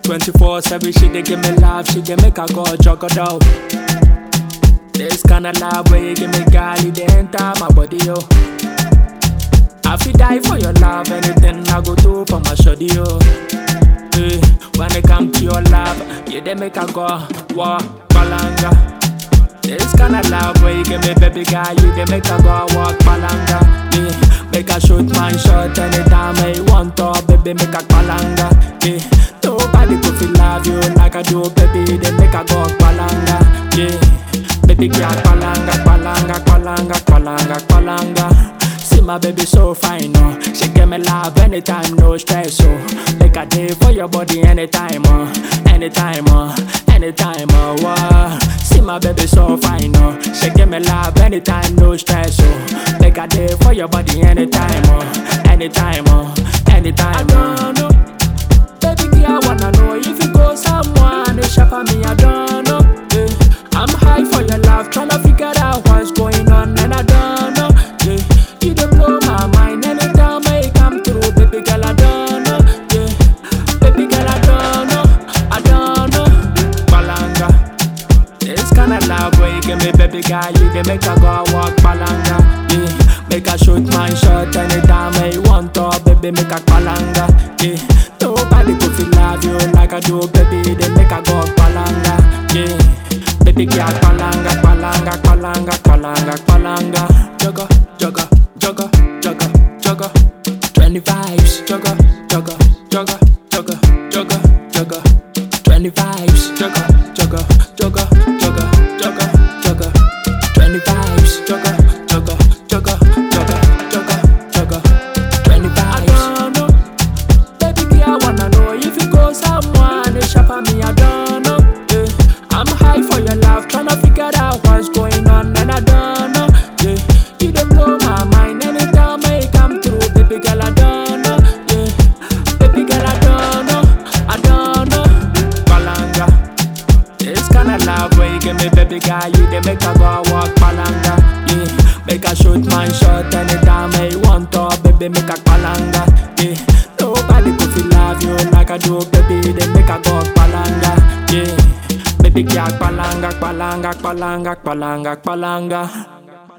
24 7, she dey give me love, she dey make her go juggle down. This kind of love where you give me, girl, it dey enter my body, yo. I fi die for your love, anything I go do for my shoddy, yo. Hey, when it come to your love, you dey make her go walk balanga. This kind of love where you give me, baby girl, you dey make her go walk balanga. Yeah, make her shoot my shot anytime I want to, baby, make her balanga. Yeah, nobody could feel love you like I do, baby, they make her go balanga. Yeah, baby girl, balanga, balanga, balanga, balanga, balanga. See my baby so fine, oh. She give me love anytime, no stress, oh. Make a day for your body anytime, oh. Anytime, oh. Anytime, oh. oh. See my baby so fine, oh. She give me love anytime, no stress, oh. Make a day for your body anytime, oh. Anytime, oh. Anytime, I don't know. Baby girl, I wanna know if you go someone, it's for me, I don't know. Yeah. I'm high for your love, tryna figure out what's going on, and I don't know. Yeah. You don't blow my mind anytime I come through, baby girl, I don't know. Yeah. Baby girl, I don't know, I don't know. Balanga, this kind of love where you give me, baby girl, you can make her go walk balanga. Yeah. Make her shoot my shot anytime I want to, baby, make her balanga. Yeah. Nobody could feel love you like I do, baby, they make her go balanga. Yeah. Baby girl, balanga, balanga, balanga, balanga, balanga. Jugga, jugga, jugga, jugga, jugga. Twenty vibes, jugga, jugga, jugga, jugga, jugga, jugga. Twenty vibes, jugga, jugga, jugga, jugga, jugga, jugga. Twenty vibes, jugga, jugga, jugga, jugga, jugga, jugga. Twenty vibes. I don't know. Baby girl, I wanna know if you go someone, it's for me, I don't know. Yeah. I'm high for your love, tryna figure out what's going on, and I don't know. Yeah. You don't blow my mind anytime I come through, baby girl, I don't know. Yeah. Baby girl, I don't know, I don't know. Balanga, this kind of love where you give me, baby girl, you dey make her go walk balanga. Yeah. Make her shoot my shot anytime I want to, baby, make her balanga. Yeah. Nobody could feel love you like I do, baby. They make her go balanga. Yeah. Baby girl, balanga, balanga, balanga, balanga, balanga.